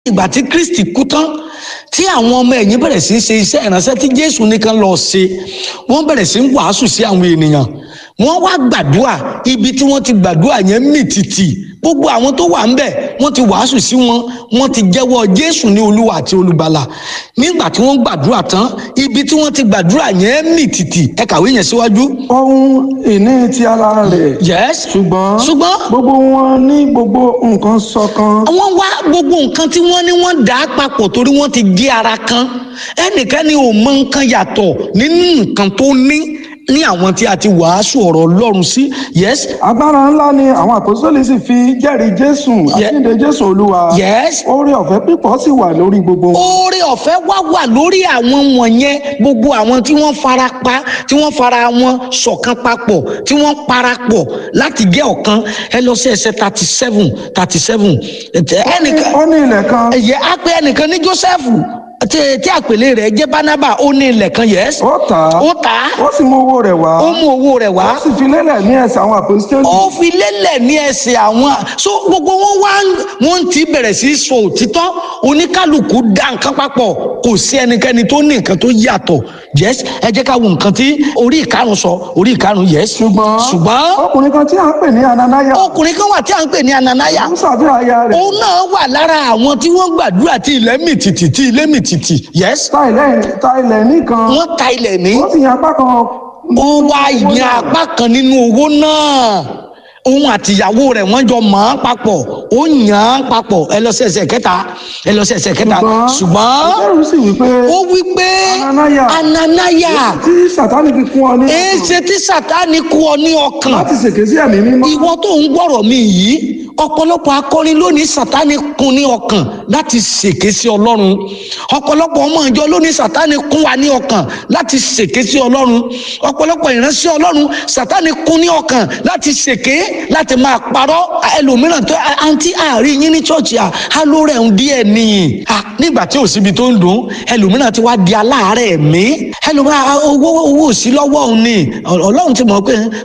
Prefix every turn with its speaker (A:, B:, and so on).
A: ìgbà tí kristi kú tán tí àwọn ọmọ ẹ̀yìn bẹ̀rẹ̀ sí í ṣe iṣẹ́ ìránṣẹ́ tí jésù nìkan lọ ṣe wọ́n bẹ̀rẹ̀ sí í wàásù sí àwọn ènìyàn wọ́n wá gbàdúrà ibi tí wọ́n ti gbàdúrà yẹn mì tìtì gbogbo àwọn tó wà ń bẹ̀ wọ́n ti wàásù sí wọn wọ́n ti jẹ́wọ́ jésù ní olúwa àti olùgbàlà nígbà tí wọ́n gbàdúrà tán ibi tí wọ́n ti gbàdúrà yẹn mì tìtì ẹ kàwé yẹn síwájú.
B: ohun ìní ti ara rẹ̀
A: yes
B: ṣùgbọ́n
A: ṣùgbọ́n
B: gbogbo wọn ní gbogbo nǹkan ṣọ̀kan
A: wọ́n wá gbogbo nǹkan tí wọ́n ní wọ́n dà á papọ̀ torí wọ́n ti gé ara kan ẹnìkan ni ò mọ nǹkan yàtọ̀ nínú nǹkan tó ní ní àwọn tí a ti wàásù ọ̀rọ̀ ọlọ́run sí yes
B: agbára ńlá ni àwọn àpòsílẹ̀ sì fi jẹ́rìí jésù
A: Ye-
B: àjíǹde jésù olúwa
A: yes
B: oore ọ̀fẹ́ pípọ̀ sì wà lórí gbogbo wọn.
A: oore ọ̀fẹ́ wá wà lórí àwọn wọ̀nyẹn gbogbo àwọn tí wọ́n fara pa tí wọ́n fara wọn ṣọ̀kan papọ̀ tí wọ́n parapọ̀ láti gé ọ̀kan ẹ lọ sí ẹsẹ̀ thirty seven thirty seven ẹnìkan
B: ó ní ilẹ̀ kan
A: ẹ̀yẹ á pé ẹnìkan ní joseph tí tí àpèlé rẹ̀ jẹ́ barnaba ó ní ilẹ̀ kan yes
B: ó tà á
A: ó tà á
B: ó sì mú owó rẹ̀ wá
A: ó mú owó rẹ̀ wá
B: ó sì fi lélẹ̀ ní ẹsẹ̀ àwọn àpòsílẹ̀
A: ó fi lélẹ̀ ní ẹsẹ̀ àwọn so gbogbo wọn wá wọn ti bẹ̀rẹ̀ sí í sọ òtítọ́ oníkálukú dá nǹkan papọ̀ kò sí ẹnikẹ́ni tó ní nǹkan tó yàtọ̀ yes ẹ jẹ́ ká wo nǹkan tí orí ìkarùn sọ orí ìkarùn yes
B: ṣùgbọ́n
A: ṣùgbọ́n
B: ọkùnrin kan tí à ń pè ní ananaya
A: ọkùnrin kan wà tí a ń pè ní ananaya
B: ń ṣàfihàn aya rẹ̀
A: òun náà wà lára àwọn tí wọ́n gbàdúrà tí ilẹ̀ mì tìtì tí ilé mì tìtì yes
B: ta ilẹ̀ ta ilẹ̀ nìkan
A: wọ́n ta ilẹ̀ ní
B: ó sì yan apá kan
A: ó wá yan apá kan nínú owó náà òun àtìyàwó rẹ̀ wọ́n jọ mọ̀ án papọ̀ ó yàn án papọ̀ ẹ lọ sí ẹsẹ̀ kẹta ẹ lọ sí ẹsẹ̀ kẹta ṣùgbọ́n
B: ẹrù sì wí pé
A: ó wí pé
B: Ananaya.
A: ananaya
B: tí sàtánì fi kún ọ ní
A: èéṣe tí sátánì kú ọ ní ọkàn
B: láti ṣèké sí ẹ̀mí mímọ́
A: ìwọ tó ń gbọ́rọ̀ mi yìí ọ̀pọ̀lọpọ̀ akọrin lónìí sátánì kún ní ọkàn láti ṣèké sí ọlọ́run ọ̀pọ̀lọpọ̀ ọmọ ìjọ lónìí sátánì kún wa ní ọkàn láti ṣèké sí ọlọ́run ọ̀pọ̀lọpọ̀ ìránṣẹ́ ọlọ́run sátánì kún ní ọkàn láti ṣèké láti máa parọ́ ẹlòmíràn tó àǹtí àárín yín ní ṣọ́ọ̀ṣì à á ló rẹ̀ ń díẹ̀ nìyí À, nígbà tí ò síbi tó ń dùn ẹlòmíràn ti wá di aláàárẹ̀ mí ẹlòmíràn owó owó ò sí lọ́wọ́ òun ni ọlọ́run ti mọ̀ pé